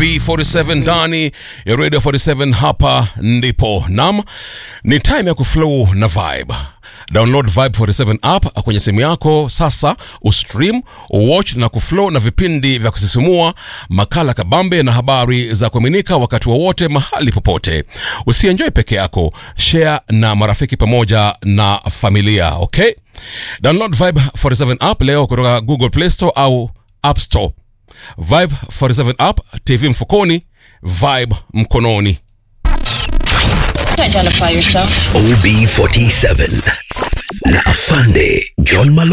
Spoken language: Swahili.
OB47 ndani ya Radio 47 hapa ndipo. Nam, ni time ya kuflow na vibe. Download Vibe 47 app kwenye simu yako sasa, ustream, watch na kuflow na vipindi vya kusisimua, makala kabambe na habari za kuaminika wakati wowote mahali popote. Usienjoy peke yako, share na marafiki pamoja na familia, okay? Download Vibe 47 app leo kutoka Google Play Store au App Store. Vibe 47 app, TV mfukoni, vibe mkononi. Identify yourself. OB47 na Afande John Malo